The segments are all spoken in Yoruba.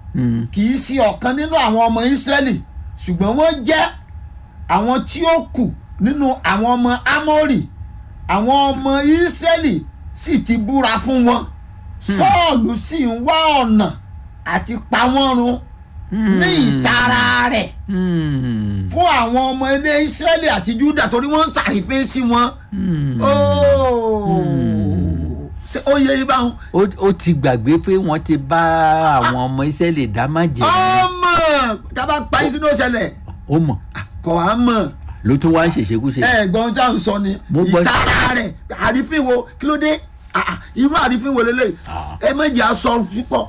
Mm. kì í sí ọ̀kan nínú àwọn ọmọ Ísírẹ́lì ṣùgbọ́n wọ́n jẹ́ àwọn tí ó kù nínú àwọn ọmọ Ámórì àwọn ọmọ Ísírẹ́lì sì ti búra fún wọn Sọ́ọ̀lù sì ń wá ọ̀nà àti pa wọ́n run ní ìtara rẹ̀ Mm. fún àwọn ọmọ ilé Ísírẹ́lì àti Júdà torí wọ́n ń sàrífín sí wọn. Mm. Óò. Ṣé ó yẹ ibà wọn. ó ó ti gbàgbé pé wọ́n ti bá àwọn ọmọ Ísírẹ́lì dá májẹ̀mú ọmọ tábà parí kí ló ṣẹlẹ̀ ó mọ̀ kọ̀ á mọ̀ ló tún wá ń ṣèṣekúṣe. ẹ̀gbọ́n tá à ń sọ ni Mo gbọ́- ìtara rẹ̀ àrífín wo kí ló dé Ah, ah, irú àrífín wo lélẹ̀ Ah. ẹ méjì aṣọ púpọ̀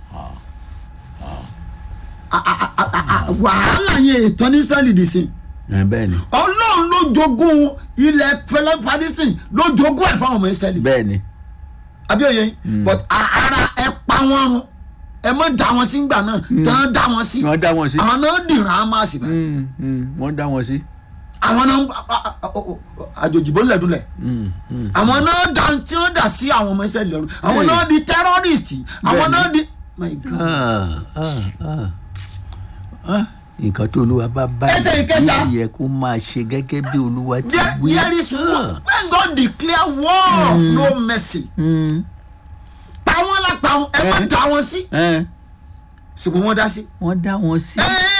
Ah, ah, ah, ah, ah, wàhálà yẹn ètò ní Ísírẹ́lì dì sí ẹ bẹ́ẹ̀ ni Ọlọ́run ló jogún ilẹ̀ fẹlẹ́ fadísìn ló jogún ẹ̀ fáwọn ọmọ Ísírẹ́lì bẹ́ẹ̀ ni abíọ́yẹ but a- ara ẹ pa wọ́n run ẹ mọ̀ dá wọn sí gbà náà tán dá wọn sí wọ́n dá wọn sí. àwọn náà dìran á máa sì bá Mm, mm, wọ́n dá wọn sí. àwọn náà àjòjìbó lẹ́dúnlẹ̀ Mm, mm. àwọn náà dá tí wọ́n dà sí àwọn ọmọ Ísírẹ́lì lọ́rùn àwọn Bẹ́ẹ̀ni. náà di terrorist àwọn Bẹ́ẹ̀ni. náà di my God. Ah, ah, ah. Ah, nǹkan tó olúwa bá bá Ẹsẹ̀ ìkẹta. yóò yẹ kó máa ṣe gẹ́gẹ́ bí olúwa ti there wí. there is Ah. war when God declare war of no mercy Mm, pa wọ́n lápá wọn ẹ má Eh. dá wọn sí eh, ṣùgbọ́n wọ́n dá sí. wọ́n dá wọn sí.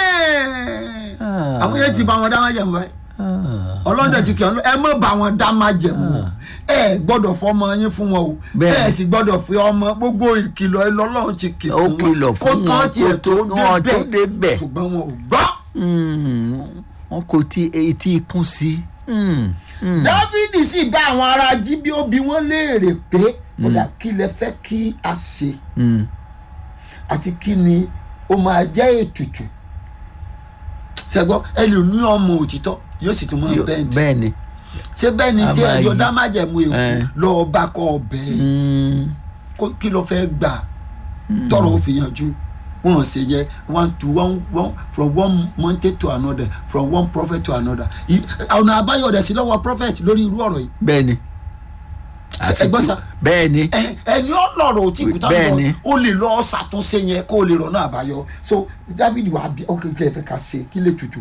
Eh. Ah. àwọn yẹn ti bá wọn dá wọn jẹun báyìí. Ah, ọlọ́dẹ ti kí ọ ẹ má bá wọn dá má jẹ̀mú ẹ gbọ́dọ̀ fọmọ yín fún wọn o Bẹ́ẹ̀. ẹ sì gbọ́dọ̀ fi ọmọ gbogbo ìkìlọ̀ ìlọ́lọ́run ti kì Ó fún wọn kìlọ̀ fún wọn kó tiẹ̀ kó tó tó- wọn tó débẹ̀ débẹ̀. ṣùgbọ́n wọn ò gbọ́. mm, wọn kò tí etí kún sí. Mm, mm. dáfídì sì bá àwọn ará jíbíóbi wọn léèrè pé ọ̀dà kí lẹ fẹ́ kí a ṣe Mm. àti kí ni ó máa jẹ́ ètùtù ṣẹgbọ́n ẹ lè ní ọmọ òtítọ́ yóò sì tún máa Yó- bẹ́ẹ̀ bẹ́ẹ̀ ni. ṣé bẹ́ẹ̀ ni A tí máa ẹjọ́ yí. dá má jẹ̀mú èkó Eh. lọ́ọ́ bá kọ́ ọbẹ̀ yìí. Mm, kó- kí ló fẹ́ gbà tọrọ ó fi yanjú wọn ṣe yẹ one to one one from one mountain to another from one prophet to another I- ọ̀nà àbáyọ rẹ̀ sí lọ́wọ́ prophet lórí irú ọ̀rọ̀ yìí bẹ́ẹ̀ ni. Ṣé ẹ gbọ́ sá bẹ́ẹ̀ ni. ẹ- ẹni ọlọ́rọ̀ ò tí kúta Bẹ́ẹ̀ni. lọ ó lè lọ ṣàtúnṣe yẹn kó o lè rọ̀nà àbáyọ so David wà bí ọkẹ kí ẹ fẹ́ ká ṣe kí lè tutù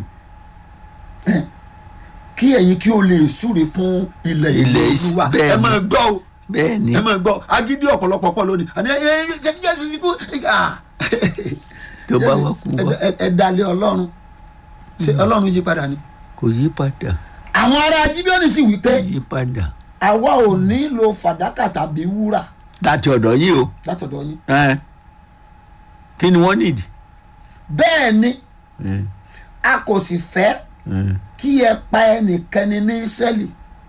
Ẹ, kí ẹ̀yin kí o lè súre fún ilẹ̀ ìlú Ilẹ̀ Is- olúwa ẹ bẹ́ẹ̀ni. máa gbọ́ o bẹ́ẹ̀ ni. ẹ máa gbọ́ agídí ọ̀pọ̀lọpọ̀ pọ̀ lónìí àní ẹ ẹ ṣe kí jésù ti kú ah. tó bá wá kú wá ẹ ẹ dalẹ̀ ọlọ́run ṣe ọlọ́run yí padà ni. kò yí padà àwọn ará jíbíọ́nì sì wí pé yí padà. àwa ò nílò fàdákà tàbí wúrà láti ọ̀dọ̀ yín o. látọ̀dọ̀ yín. Eh. kí ni wọ́n nìdí. bẹ́ẹ̀ ni Eh, a kò sì fẹ́ eh. kí ẹ pa ẹnikẹ́ni ní Ísírẹ́lì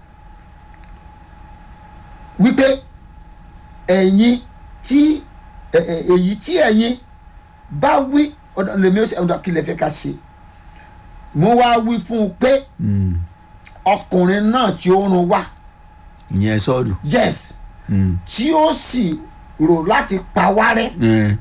wípé ẹ̀yin tí ẹ- ẹ- èyí tí ẹ̀yin bá wí ọ̀dọ̀ lèmi ó sì ọ̀dọ̀ kí lè fẹ́ ká ṣe mo wá wí fún un pé Mm. ọkùnrin náà tí ó run wá ìyẹn sọ́ọ̀lù. yes Mm. tí ó sì rò láti pa wá rẹ́ Eh.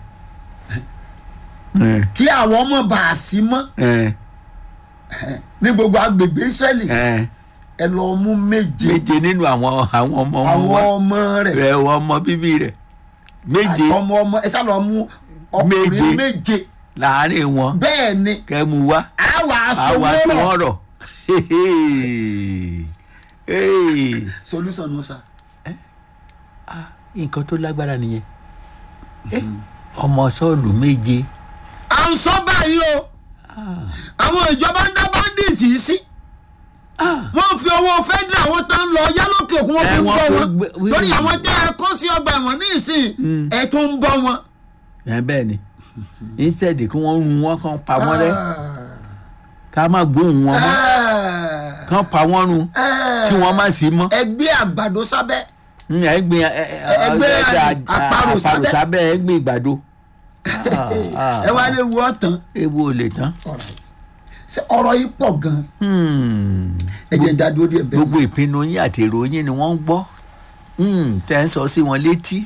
Eh. kí àwọn ọmọ bá a sí mọ́ Eh. ní gbogbo agbègbè Ísírẹ́lì Eh. ẹ lọ mú méje méje nínú àwọn àwọn ọmọ àwọn wa ọmọ rẹ̀ rẹ ọmọ bíbí rẹ méje ọmọ ọmọ ẹ sá lọ mú ọkùnrin Méje. méje láàárín wọn bẹ́ẹ̀ ni kẹmu wá a wà aṣọ àwa tí wọ́rọ̀ wọn rọ solution nù sa nǹkan tó lágbára nìyẹn Eh, ọmọ sọ́ọ̀lù méje à ń sọ báyìí o àwọn ìjọba ń dá bandits yìí sí wọ́n fi owó federal wọn tán lọ yálòkè òkun wọn fi Eh, ń wọ́n bọ́ fi wọn gbé- torí àwọn tẹ́ ẹ kó sí ọgbà ẹ̀wọ̀n ní ìsìn ẹ̀ tó ń bọ́ wọn. ẹ bẹ́ẹ̀ ni instead kí wọ́n run wọn kàn pa wọ́n rẹ́ ká má gbóhùn wọn mọ́ kàn pa wọ́n run kí wọ́n má sí mọ́ ẹgbẹ́ àgbàdo sábẹ́ Mm, ẹ gbin Ẹgbẹ́ àparò sábẹ́. sábẹ́ ẹ gbin ìgbàdo Ah, ah, ẹ wá lè wú ọ̀tàn ewu ò lè tán. ṣé ọ̀rọ̀ yìí pọ̀ gan-an Hmm. ẹ jẹ́ ń dá dúró díẹ̀ bẹ́ẹ̀. gbogbo ìpinnu yín àti èrò yín ni wọ́n ń gbọ́ Hmm, tẹ́ ń sọ sí wọn létí.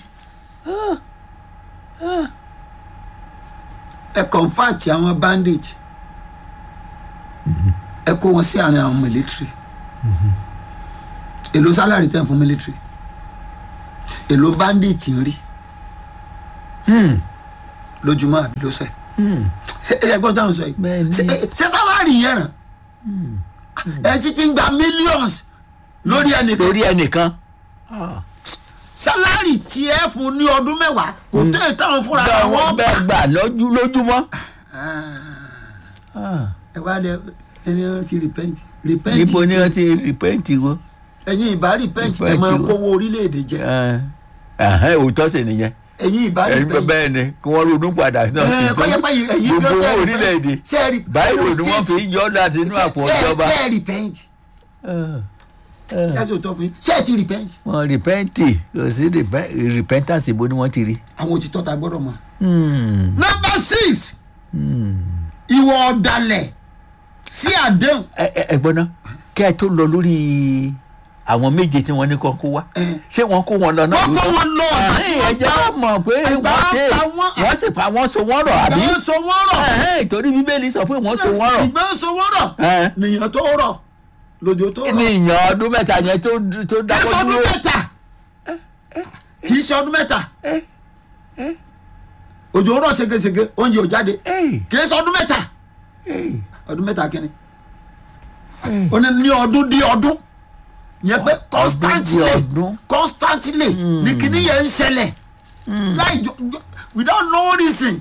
ẹ kọ̀ǹfàtì àwọn bandit ẹ kó wọn sí àárín àwọn military èló sálárì tẹ̀ fún military èló bandit ń rí Hmm. lójúmọ́ àbí lọ́sẹ̀ ṣé ẹgbọ́n táwọn sọ yìí Bẹ́ẹ̀ ni. Ṣé- ṣé sálárì yẹn ràn ẹ ti ti ń gba millions lórí ẹnìkan lórí ẹnìkan sálárì tí ẹ fún ní ọdún mẹ́wàá kò tẹ́ ẹ táwọn fúnra bẹ́ẹ̀ wọn wọ́n bẹ́ẹ̀ gbà lójú- lójúmọ́. ẹ wá lẹ ẹni wọn ti repent repent níbo ni wọ́n ti rìpẹ́ǹtì wo. ẹ̀yin ìbá repent ẹ Repent máa o. kówó orílẹ̀-èdè jẹ ẹ̀hẹ́n òótọ́ sì nìyẹn ẹ̀yin ìbá ẹ̀yin repent bẹ́ẹ̀ ni kí wọ́n ronú padà náà ẹ kọ́yẹ́ pé ẹ̀yin gbogbo gan owó orílẹ̀-èdè sẹ́ẹ̀rì báyìí ni wọ́n fi ń yọ láti inú àpò ìjọba sẹ́ẹ̀ repent yẹ́sì ò tọ́ fún yín sẹ́ẹ̀ ti repent wọ́n rìpẹ́ǹtì kò sí rìpẹ́ǹtàsì bó ni wọ́n ti rí. àwọn òtítọ́ ta gbọ́dọ̀ mọ̀. number six ìwọ ọ̀dàlẹ̀ sí àdéhùn ẹ ẹ ẹ gbọ́ná kẹ́ ẹ tó lọ lórí àwọn méje tí wọ́n ní kọ́ kó wá Eh. ṣé wọ́n kó wọn lọ náà Wọ́n kó wọn lọ, àbí Ẹ̀hìn, wọ́n ẹ jẹ́ pa- mọ̀ pé ẹgbà wọ́n ṣe pa wọ́n. wọ́n sì pa wọ́n so wọ́n rọ̀ àbí ìgbà ń so wọ́n rọ̀ Ẹ̀hìn, torí bíbélì sọ pé wọ́n so wọ́n rọ̀ ìgbà ń so wọ́n rọ̀ Eh. nìyẹn tó rọ̀ lòdì tó ní rọ̀ ìyàn ọdún mẹ́ta yẹn tó tó kì í dáwọ́ ṣe ọdún dúró mẹ́ta kì í ṣe ọdún mẹ́ta òjò ń rọ̀ ségesège oúnjẹ ò jáde Ẹ̀, kì í ṣe ọdún mẹ́ta ẹ̀, ọdún mẹ́ta kínní ẹ̀. ó ní ní ọdún dí ọdún yẹn pé constantly ọdún. constantly ní kíní yẹn ń ṣẹlẹ̀ láì jọ jọ- without no reason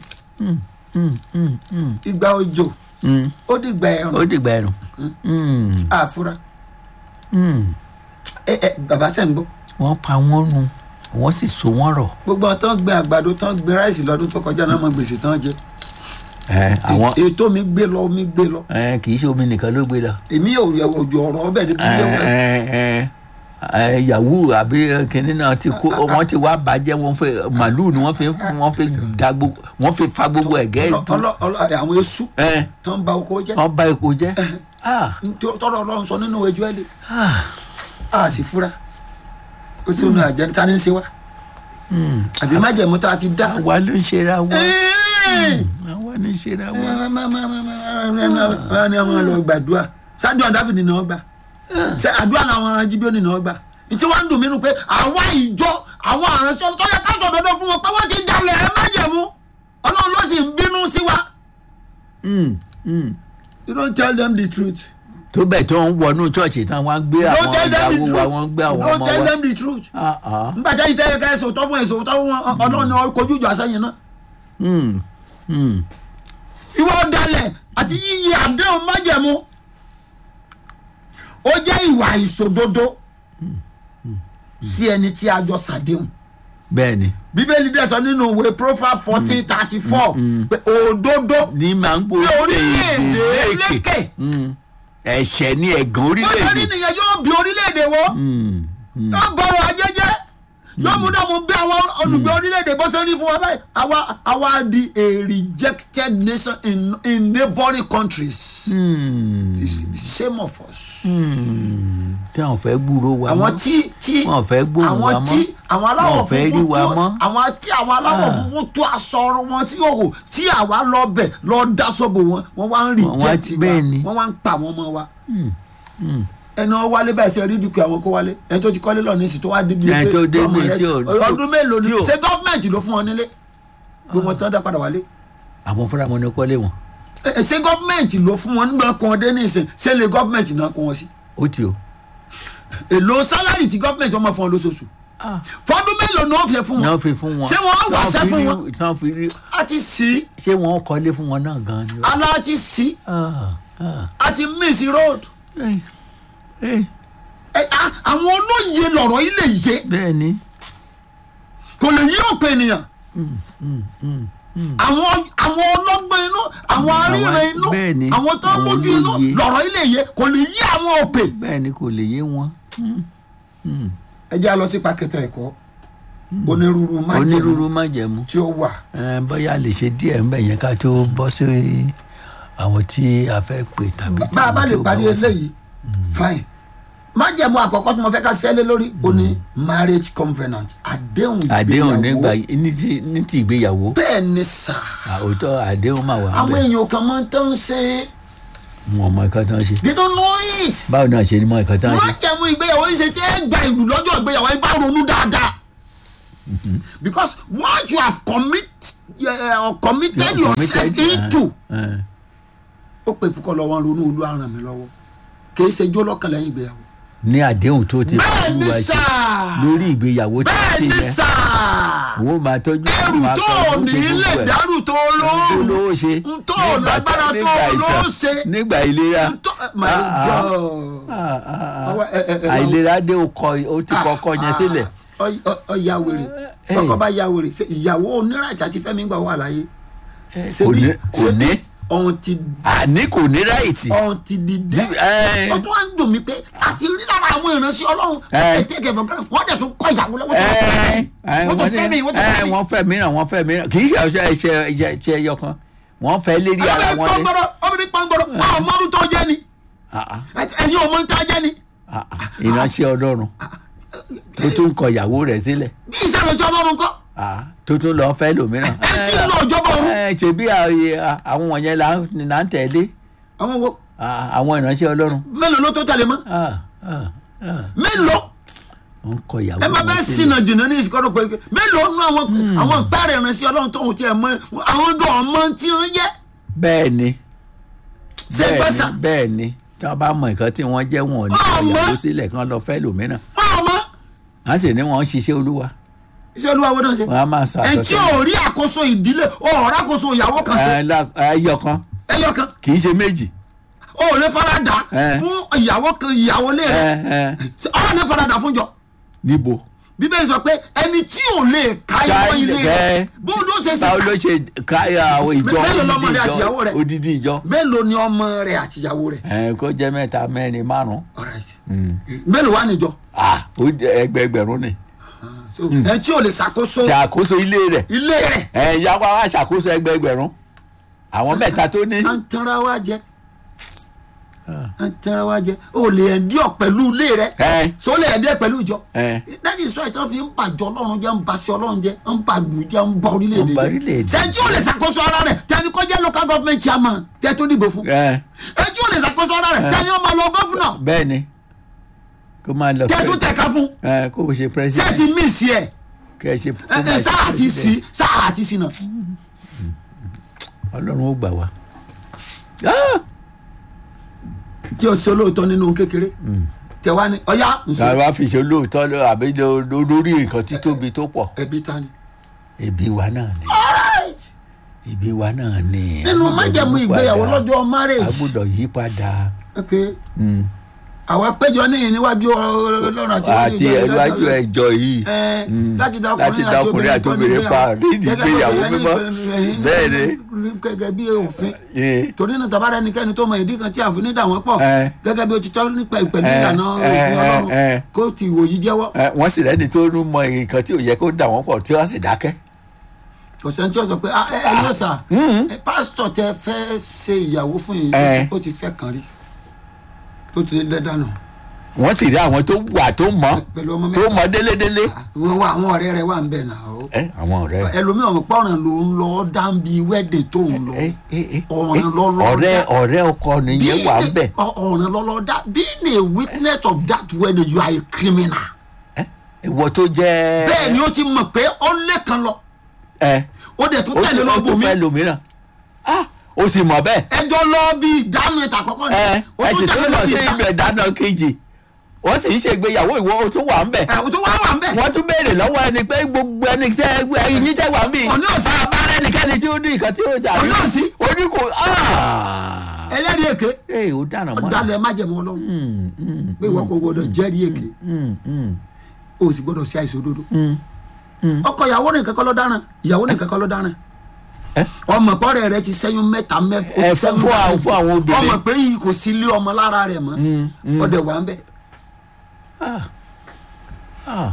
ìgbà òjò Mm, ó di ìgbà ó ẹ̀rùn dìgbà ẹ̀rùn Mm, àfúrá mm. ẹ ẹ bàbá sẹ́ ń gbọ́ wọ́n pa wọ́n run wọ́n sì so wọ́n rọ̀ gbogbo àwọn tán gbé àgbàdo tán gbé ráìsì lọ́dún tó kọjá náà mọ gbèsè tán jẹ Ẹ̀, àwọn ètò mi gbé lọ mi gbé lọ ẹ̀, kì í ṣe omi nìkan ló gbé lọ. èmi ò yẹ òjò ọ̀rọ̀ ọbẹ̀ níbi ilé wọn yahoo àbí kinní náà ti kó wọ́n ti wá bàjẹ́ wọ́n fẹ́ màlúù ni wọ́n fi wọ́n fi da gbogbo wọ́n fi fa gbogbo ẹ̀gẹ́ Ọlọ- ìtú ọlọ- ọlọ- àwọn esu ẹ̀, tán ba oko jẹ wọ́n bà epo jẹ́ Ah, tọrọ Ọlọ́run sọ nínú ẹjọ́ ẹlẹ ah, a sì fura ó sì ń àjẹ ta ni ń ṣe wá àbí májẹ̀mú tá a ti dá. àwa ló ń ṣera wa Ẹ́ẹ̀. àwa ló ń ṣera wa. wọ́n ní àwọn lọ gbàdúrà sádùn dáfídì náà gbà ṣe àdúrà làwọn ajíbíọ́nì náà gbà ìtí wọ́n ń dùn mí nù pé àwa ìjọ àwọn àránṣẹ́ tó yẹ ká sọ dandan fún wọn pé wọ́n ti dalẹ̀ ẹ májẹ̀mú ọlọ́run ló sì ń bínú sí wa. Mm, mm. you don't tell them the truth. tó bẹ̀ tó ń wọnú ṣọ́ọ̀ṣì tán wọ́n á gbé you àwọn don't tell them the ìyàwó truth. wa wọ́n ń gbé àwọn you don't ọmọ tell wa. them the truth. Ah, ah. nígbà tí ẹ̀yin tẹ́lẹ̀ ká ẹ̀sọ̀ tọ́ fún ẹ̀sọ̀ tọ́ fún wọn ọlọ́run ni wọ́n kojú ìjọ àsẹ́yìn náà. Mm, mm. ìwọ ọ̀dàlẹ̀ àti yíyí àdéhùn májẹ̀mú ó jẹ́ ìwà ìṣòdodo sí ẹni tí a jọ ṣàdéhùn bẹ́ẹ̀ ni bíbélì dẹ̀ sọ nínú ìwé profile fourteen thirty four pé òdodo ní máa ń gbó ní orílẹ̀-èdè lékè ẹ̀ṣẹ̀ ní ẹ̀gàn bó ṣe rí orílẹ̀-èdè. nìyẹn yóò bí orílẹ̀-èdè wo Mm, mm. yóò bọ̀rọ̀ ajé jẹ́ yóò mú dààmú bí àwọn olùgbé orílẹ̀-èdè bó ṣe rí fún wa báyìí àwa àwa di a rejected nation in in neighbouring countries. Mm, It's the shame of us. mm. tí àwọn fẹ́ gbúrò wa àwọn mọ́. tí tí Wọn ò fẹ́ gbóhùn àwọn wa mọ́. tí àwọn aláwọ̀ Wọn ò fẹ́ rí funfun wa tó mọ́. àwọn tí àwọn aláwọ̀ Ah. funfun tó aṣọ wọn sí òhò tí àwa lọ bẹ̀ lọ dá sọ́bù wọn wọ́n wá ń Wọ́n wá- reject wa bẹ́ẹ̀ ni. wọ́n wá ń pa àwọn ọmọ wa. ẹni wọn wálé báyìí ṣe rí dùkú àwọn kó wálé ẹni tó ti kọ́lé lọ ní ìsìn tó wá débi Ẹni tó dé ọmọ ní rẹ̀- tí ò- ọdún mélòó ni tí ò- ṣé gọ́ọ̀mẹ̀ntì ló fún wọn nílé gbogbo wọn tán dá padà wálé àwọn fúnra wọn ni kọ́lé wọn Ẹ- ẹ, ṣé gọ́ọ̀mẹ̀ntì ló fún wọn nígbà kan dé ní ìsìn ṣé lè gọ́ọ̀mẹ̀ntì náà kó wọn sí ó ti o. èlò sálárì tí gọ́ọ̀mẹ̀ntì wọn máa fún wọn lóṣooṣù fọdún mélòó ni wọ́n fi fún náà wọn fi fún wọn. Ṣé wọ́n á wàṣẹ́ Tán fi fún rí- wọn? tán fi rí a ti sí ṣé wọn kọ́lé fún wọn náà gan ni. ala ti sí Ah, ah. a ti miss road Eh, eh, Ẹ, a- àwọn olóye lọ̀rọ̀ yìí lè yé bẹ́ẹ̀ ni. kò lè yí òpin ènìyàn àwọn àwọn ọlọ́gbọ́n inú àwọn aríran Àwọn- inú bẹ́ẹ̀ ni, àwọn tó ń àwọn lójú inú olóye. lọ̀rọ̀ yìí lè yé kò lè yí àwọn òpè. bẹ́ẹ̀ ni kò lè yé wọn. ẹ jẹ́ a lọ sí pàkẹ́tà ẹ̀kọ́ onírúurú májèlé onírúurú májẹ̀mú. tí ó wà Eh, bóyá lè ṣe díẹ̀ ń bẹ̀ yẹn ká tó bọ́ sí àwọn tí a fẹ́ pè tàbí bá a bá tàbí lè tó parí wá sí. eléyìí fine májẹ̀mú àkọ́kọ́ tí mo fẹ́ ká sẹ́lẹ̀ lórí o ní marriage covenant àdéhùn àdéhùn nígbà ìgbéyàwó ní ti ní ti ìgbéyàwó bẹ́ẹ̀ ni sà àwòtọ́ àdéhùn máa wà àwọn níbẹ̀ èèyàn kan máa ń tán ṣe wọn mọ nǹkan tán ṣe they don't know it báwo náà ṣe ní mọ nǹkan tán ṣe májẹ̀mú ìgbéyàwó yìí ṣe tẹ́ ẹ gba ìlú lọ́jọ́ ìgbéyàwó yìí bá ronú dáadáa because what you have commit uh, committed yourself into ẹ, ó pè fún kọ́ lọ́wọ́ ronú olú àràn mi lọ́wọ́ kì í ṣe jó lọ́kàn lẹ́yìn ìgbéyàwó. ní àdéhùn tó ti bẹ́ẹ̀ ni Olúwa ṣe sà lórí ìgbéyàwó tí bẹ́ẹ̀ wọ́n ṣe ni yẹn sà wọ́n máa tọ́jú ẹrù máa tó tọ́jú ní gbogbo lè ẹ̀. dárù tó tó lóòrù lówó ṣe n tó nígbà lágbára tó nígbà ló àìsàn, ṣe nígbà ìlera n tó my Ah, ah. god Ah, ah, ah. Ọwọ́, ẹ, ẹ, ẹ, àìlera dé o kọ o ti kọkọ yẹn sílẹ̀ Ọ- ọ- ọ ya wèrè Eh. ọkọ bá ya wèrè ṣe ìyàwó oníràjà ti fẹ́mi gbà wà láyé kò ní kò ní ọ̀hún ti àní kò ní ráìtì ọ̀hún ti dìde Eh. ó tún wá ń dùn mí pé àti rí lára àwọn ìránṣẹ́ ọlọ́run Eh. ètè kẹfẹ́ bẹ́ẹ̀ wọ́n dẹ̀ tún kọ́ ìyàwó lọ́wọ́ tó ẹ ẹ wọ́n tún fẹ́ mi wọ́n tún fẹ́ mi. wọ́n fẹ́ mìíràn wọ́n fẹ́ mìíràn kì í ṣe ọṣẹ ẹṣẹ ẹṣẹ ẹyọ kan wọ́n fẹ́ lérí ara obìnrin wọn ni pọ́ngbọ́dọ̀ obìnrin pọ́ngbọ́dọ̀ àwọn ọmọdún tó jẹ́ ni Ah, ah, ẹ̀yin ọmọ ń tá jẹ́ ni ah, ah. ìránṣẹ́ ọlọ́run tó tún kọ ìyàwó rẹ̀ sílẹ̀ bí ìṣàlọ́sẹ̀ ọlọ́run kọ́ Ah, tó tún lọ fẹ́ lòmíràn. ẹ tí ń lọ ìjọba ọ̀run ẹ ṣe bí àyè- àwọn wọ̀nyẹn là ń là ń tẹ̀lé àwọn wo Ah, àwọn ìránṣẹ́ ọlọ́run mélòó ló tó tẹ̀lé mọ́ Ah, ah, ah. mélòó wọ́n kọ ìyàwó ẹ má wọn bẹ́ẹ̀ sílẹ̀. sinà jìnnà ní ìsìkọ́dọ̀ pé mélòó nú àwọn àwọn gbáàrẹ̀ ìránṣẹ́ ọlọ́run tóun tiẹ̀ mọ àwọn gan ọmọ tí ń yẹ bẹ́ẹ̀ ni ṣé bẹ́ẹ̀ gbẹ́sà ni bẹ́ẹ̀ ni tí wọ́n bá mọ nǹkan tí wọ́n jẹ́ wọn ò ní kọ Ọmọ. ìyàwó sílẹ̀ kán lọ fẹ́ lòmíràn ọmọ wọ́n sì ní wọ́n ń ṣiṣẹ́ olúwa iṣẹ́ olúwa wo náà ṣe wọ́n á máa sọ ẹ̀ tí ò rí àkóso ìdílé ò rà àkóso ìyàwó kan ṣe ẹ lá- ẹyọ kan ẹyọ kan kì í ṣe méjì ò lè farada Eh. fún ìyàwó kan ìyàwó lé ẹ rẹ ẹ ọ̀ lè farada fún jọ níbo bíbélì sọ pé ẹni tí ò lè ká Ká ìwọ ilé rẹ ilẹ̀. bó ló ṣe ṣe báwo ló ṣe ká àwọn ìjọ Mélòó lọmọ rẹ àti odidi ìyàwó rẹ? ìjọ odidi ìjọ mélòó ni ọmọ rẹ àti ìyàwó rẹ ẹ kó jẹ́ mẹ́ta mẹ́rin márùn Alright. mélòó wà níjọ ah ó jẹ́ ẹgbẹẹgbẹ̀rún ni So, ẹ tí ò lè ṣàkóso ṣàkóso ilé rẹ̀ ilé rẹ ẹ ya wá wá ṣàkóso ẹgbẹẹgbẹ̀rún àwọn mẹ́ta tó ní à ń tanra wa jẹ à ń tanra wa jẹ o lè ẹ̀ndíọ̀ pẹ̀lú ilé rẹ ẹ so o lè ẹ̀ndíọ̀ pẹ̀lú ìjọ ẹ that is why tí wọ́n fi ń bàjọ́ ọlọ́run jẹ́ ń baṣẹ́ ọlọ́run jẹ́ ń ba lù jẹ́ ń ba orílẹ̀-èdè Ń ba orílẹ̀-èdè jẹ́ ṣẹ́jú ò lè ṣàkóso ara rẹ̀ tẹ́ni kọ́ jẹ́ local government chairman tẹ́ tó dìbò fún ẹ ẹjú ò lè ṣàkóso ara rẹ̀ tẹ́ni ó máa lọ gọ́fúnà bẹ́ẹ̀ ni kó máa lọ tẹ́ tó pẹ́- tẹ̀ka fún ẹ kó o ṣe ṣé ẹ president ti mí sí ẹ̀ kẹ́ ẹ ṣe kó ẹ máa ẹ ṣe sáà ti sí president. sáà ti sí náà ọlọ́run ó gbà wá. Ah! kí o ṣe olóòótọ́ nínú kékeré tẹ wá ní ọyá nsọ ká wá fi ṣe olóòótọ́ lọ àbí lo- lo- lórí nǹkan títóbi tó pọ̀ ẹbí ta ni. ẹbí wa náà ni alright ẹbí wa náà ni. nínú A gbọ́dọ̀ májẹ̀mú yí ìgbéyàwó padà. lọ́jọ́ a marriage gbọ́dọ̀ yí padà. ok Mm. àwa péjọ níyìn níwájú ọlọ́run àti àti ẹlúwájú ẹjọ́ yìí ẹ Mm. láti dá láti dá ọkùnrin àti obìnrin pa nídìí ìgbéyàwó mímọ́ bẹ́ẹ̀ ni gẹ́gẹ́ bí òfin Eh, torí náà tàbára ẹnikẹ́ni tó mọ ìdí kan tí àfin dà wọ́n pọ̀ Eh. gẹ́gẹ́ bí o ti tọ́ nípa ìpẹ̀lú Eh, ìlànà eh, òfin ọlọ́run eh, eh. kó ti ìwòyí jẹ́wọ́ eh, wọ́n sì rẹ́ni tó ń mọ nǹkan tí ò yẹ kó dà wọ́n pọ̀ tí wọ́n sì dákẹ́. kò sẹ́ni tí ó sọ pé ah ẹ ẹ ló sà Mm. ẹ pásítọ̀ tẹ fẹ́ ṣe ìyàwó fún yìí Eh. ó ti fẹ́ kàn rí tó ti lé dànù wọ́n sì rí àwọn tó wà tó mọ̀ pẹ̀lú ọmọ tó mẹ́ta mọ̀ délédélé. wọn wá àwọn ọ̀rẹ́ rẹ wà ń bẹ̀ náà o ẹ àwọn ọ̀rẹ́ ẹlòmíràn mọ̀ pọ́nrán ló ń lọ dáńbi wẹ́ẹ̀dẹ̀ tó ń lọ ẹ ẹ ẹ ọ̀ràn lọ́lọ́ ọ̀rẹ́ dá. ọ̀rẹ́ ọkọ nìyẹn wà ń bẹ̀. Ọ- ọ̀ràn lọ́lọ́ dá being a witness of that wedding you are a criminal ẹ ìwọ tó jẹ́. bẹ́ẹ̀ ni ó ti mọ̀ pé ó lẹ́kan lọ ẹ ó dẹ̀ tún ó tẹ̀lé tún ó lọ́gbọ̀n tún mi fẹ́ lòmíràn. ah ó sì mọ̀ bẹ́ẹ̀. ẹjọ́ lọ bí ìdáná ìta àkọ́kọ́ ni ẹ ó ẹ tún sì tẹ̀lé tún lọ lọ bí sí ìdáná ibẹ̀ dáná kejì wọ́n sì ń ṣègbéyàwó ìwọ ó tún wà ń bẹ̀. ẹ ó tún wá wà ń bẹ̀ wọ́n tún béèrè lọ́wọ́ ẹni pé gbogbo ẹni tẹ́ ẹyin yín tẹ́ wà ń bì. Ọ̀nà òsì. bá ẹnikẹ́ni tí ó ní nǹkan tí ó jà Ọ̀nà òsì. oní kò. ẹlẹ́rìí èké ee ó dáná mọ́. ọ̀dàlẹ̀ májẹ̀mú ọlọ́run Mm, mm, pé ìwọ kò gbọdọ̀ jẹ́rìí èké mm, mm, o sì gbọdọ̀ sí àìsàn òdodo mm. ọkọ ìyàwó nìkan kọ́ ló dáràn ìyàwó nìkan kọ́ ló dáràn Eh? ọmọ pọ́rẹ́ rẹ ti sẹ́yún mẹ́ta mẹ́fà Ẹ, fún- fún àwọn- fún àwọn obìnrin. ọmọ pé yìí kò sí ilé ọmọ lára rẹ̀ mọ́ Mm, mm. ọdẹ wà ń bẹ̀ Ah. Ah.